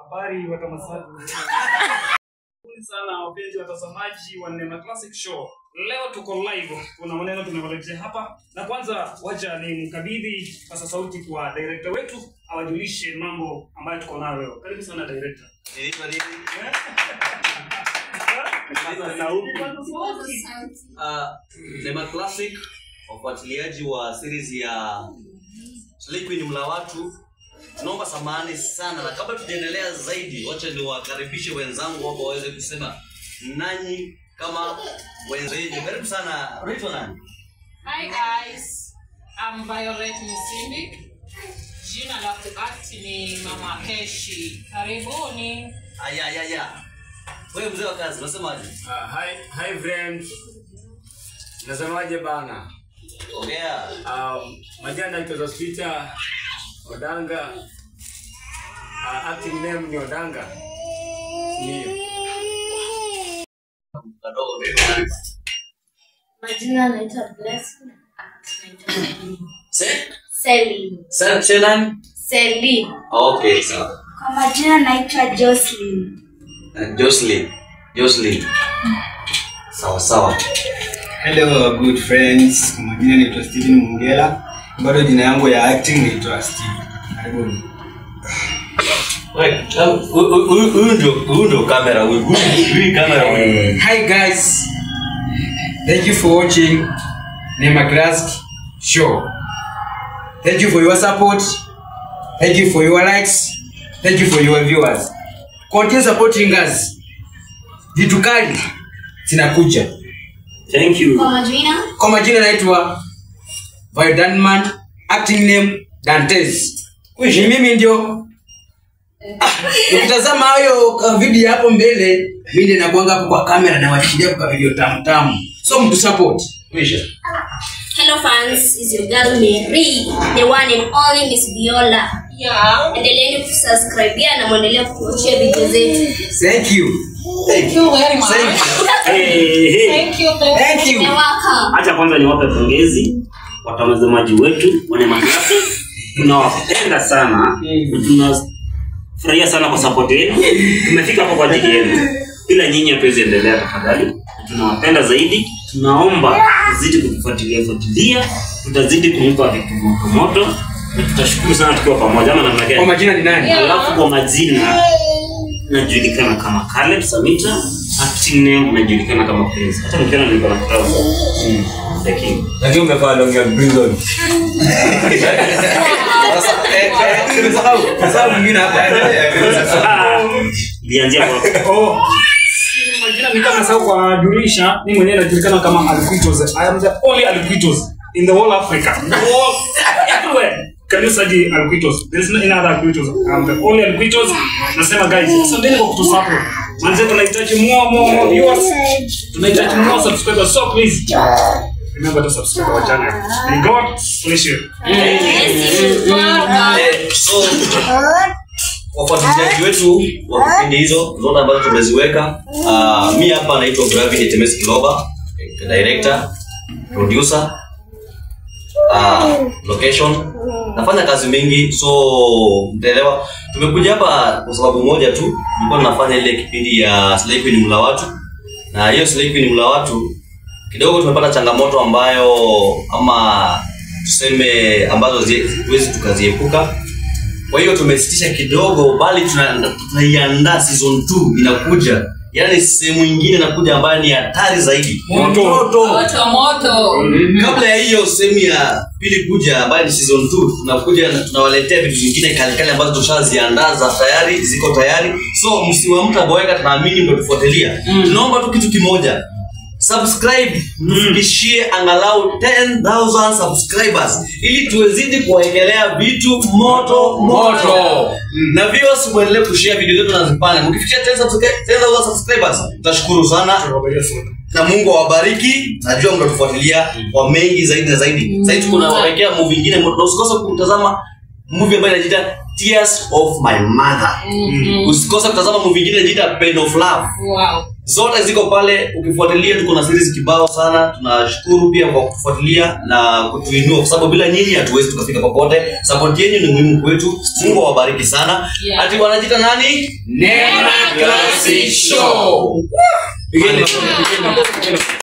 Habari watamazaji. Karibuni sana wapenzi watazamaji wa Neema Classic Show. Leo tuko live, kuna maneno tumewaletea hapa, na kwanza wacha ni mkabidhi pasa sauti kwa director wetu awajulishe mambo ambayo tuko nayo leo. Karibu sana director. Inaitwa nini? Sasa sauti. Uh, Neema Classic, wafuatiliaji wa series ya Slay Queen mla watu, tunaomba samahani sana, na kabla tujaendelea zaidi, wacha niwakaribishe wenzangu hapo waweze kusema nanyi kama wenzenyu. Karibu sana. Unaitwa nani? Hi guys, I'm Violet Misindi. Jina la kuact ni Mama Keshi. Karibuni. Aya, aya, aya. Wewe mzee wa kazi, unasemaje? Uh, hi, hi friend. Nasemaje bana? Ongea. Um, majina naitwa Zospita Odanga. Uh, acting name ni Odanga. Ndio. Kadogo vipi? Majina anaitwa Blessing. Naitwa Celine. Se? Celine. Sa- Shenan? Celine. Okay, sawa. Kwa majina naitwa Jocelyn. Uh, Jocelyn. Jocelyn. Sawa sawa. Hello good friends, kwa majina naitwa Steven Mungela, bado jina yangu ya acting naitwa Steven. Karibuni. Wewe, um, hu- hu- hu- huyu ndio huyu ndio kamera huyu. Huyu huyu kamera huyu. Hi guys. Thank you for watching Neema Classic Show. Thank you for your support. Thank you for your likes. Thank you for your viewers. Continue supporting us. Vitu kali zinakuja. Thank you. Kwa majina Kwa majina naitwa Viodanman, acting name Dantes. Ni mimi ndio Ah, ukitazama hayo ka video hapo mbele, mimi ndiye nakuanga hapo kwa kamera na washikilia kwa video tamu tamu. So mtu support. Kwisha. Hello fans, is your girl Mary, the one and only Miss Viola. Yeah. Endeleeni kusubscribe na muendelee kutuachia video zetu. Thank you. Thank you very much. Thank you. Hey, hey. Thank you. Thank Thank you. You're welcome. Acha kwanza niwape pongezi watazamaji wetu wa Neema Classic. Tunawapenda sana na tunafurahia sana kwa support yenu. Tumefika hapo kwa ajili yenu, bila nyinyi hatuwezi endelea. Tafadhali, tunawapenda zaidi. Tunaomba mzidi kutufuatilia fuatilia, tutazidi kumpa vitu moto moto na tutashukuru sana tukiwa pamoja, ama namna Kwa gani? majina ni nani? Alafu kwa majina najulikana kama Caleb Samita, acting name najulikana kama Prince. Hata mkiona niko na trouser. Mm. The King. Lakini umevaa long ya prison. Umesahau, umesahau mwingine hapa. Ah, Ilianzia kwa Oh, si majina ni kama sasa kwa durisha mimi mwenyewe najulikana kama Alquitos. I am the only Alquitos in the whole Africa. The whole everywhere. Can you search Alquitos? There is no any other Alquitos. I am the only Alquitos. Nasema guys, asanteni kwa kutusupport. Manze tunahitaji more more more viewers. Tunahitaji more subscribers. So please remember to subscribe our channel. May God bless you. Eh, so wafuatiliaji wetu wa kipindi hizo zote ambazo tumeziweka uh, mi hapa naitwa Gravity Temes Kiloba eh, director producer uh, location nafanya kazi mingi so mtaelewa tumekuja hapa kwa sababu moja tu tulikuwa tunafanya ile kipindi ya Slay Queen mla watu na hiyo Slay Queen mla watu kidogo tumepata changamoto ambayo ama tuseme ambazo zi- huwezi tukaziepuka kwa hiyo tumesitisha kidogo bali tuna- tunaiandaa season 2 inakuja yaani sehemu ingine inakuja ambayo ni hatari zaidi Moto. Moto. Moto moto. kabla ya hiyo sehemu ya pili kuja ambayo ni season 2 tunakuja na tunawaletea vitu vingine kalikali ambazo tushaziandaa za tayari ziko tayari so msiwamta boeka tunaamini mtatufuatilia tunaomba tu kitu kimoja subscribe tufikishie angalau 10000 subscribers ili tuwezidi kuwaekelea vitu moto moto na viewers muendelee kushare video zetu nazipanda mkifikia 10000 subscribers tutashukuru sana na mungu awabariki najua mtatufuatilia kwa mengi zaidi na zaidi sahii tuko nawawekea movie ingine na usikose kutazama movie ambayo inajiita tears of my mother usikose kutazama movie ingine inajiita pain of love Wow. zote ziko pale ukifuatilia tuko na series kibao sana tunashukuru pia kwa kufuatilia na kutuinua kwa sababu bila nyinyi hatuwezi tukafika popote support yenu ni muhimu kwetu mungu awabariki sana Yeah. ati wanajita nani Neema Classic Show. Pigeni makofi, pigeni makofi, pigeni makofi.